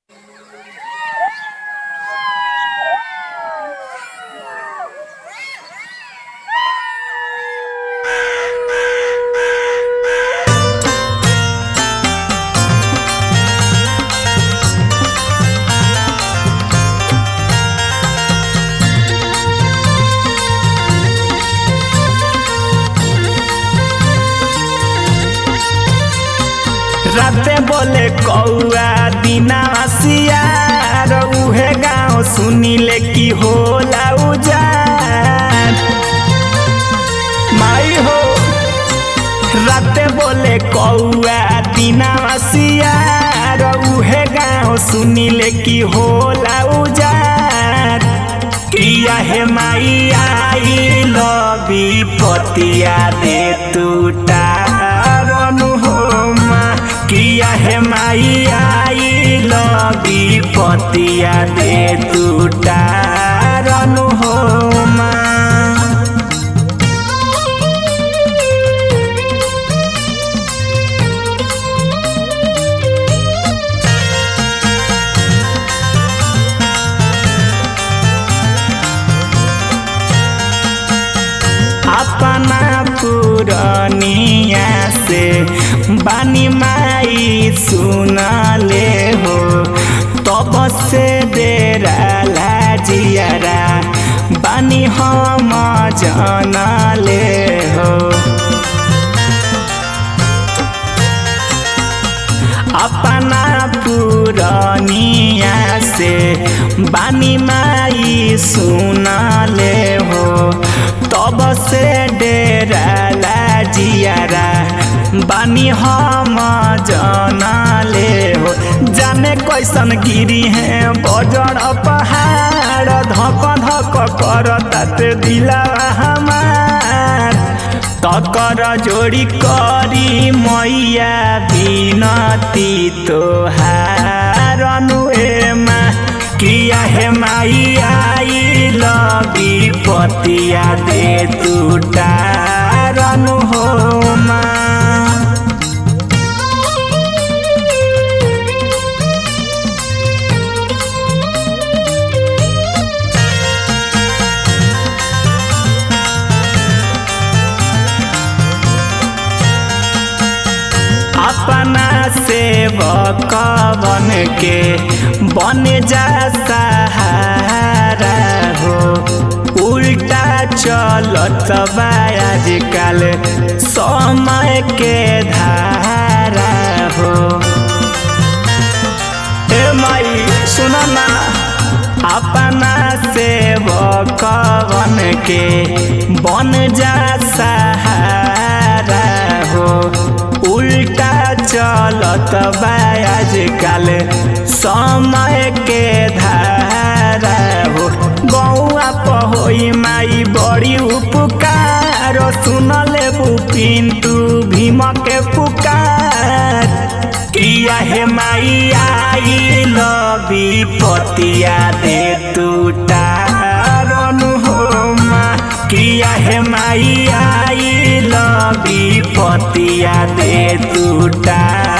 बोले कौआ दिना सियार उहे गाँव सुनिले की होला उजान माई हो राते बोले कौआ दिना सियार उहे गाँव सुनिले की होला उजान किया हे माई आई लबी पतिया दे टूटा रनु हो माँ किया हे माई आई लबी पतिया दे टूटा रनु हो माँ अपना पुरनिया से बानी माई सुनले हो तब से डेरा लाजियारा बानी हम जनले हो अपना पुरनिया से बानी माई सुनले हो तब से डेरा लाजियारा बानी हम जनले हो जाने कैसन गिरी है बजर पहाड़ धक धक कर ताते दिला हमार तकर जोड़ी करी मैया बिनती तोहार अनुएमा किया हे माई आई लगी पतिया दे टूटा रनु हो माँ अपना सेवक बन के बन जा सहारा हो उल्टा चलत बा आजकल समय के धारा हो ए माई सुन ना अपना सेवक बन के बन जा सहारा हो उल्टा चलत बा आजकल समय के धारा हो गौआ पहोई माई बड़ी उपकार सुनले पिंटू भीम के पुकार किया हे माई आई लबी पतिया दे टूटा रनु हो माँ किया हे माई आई लबी पतिया दे टूटा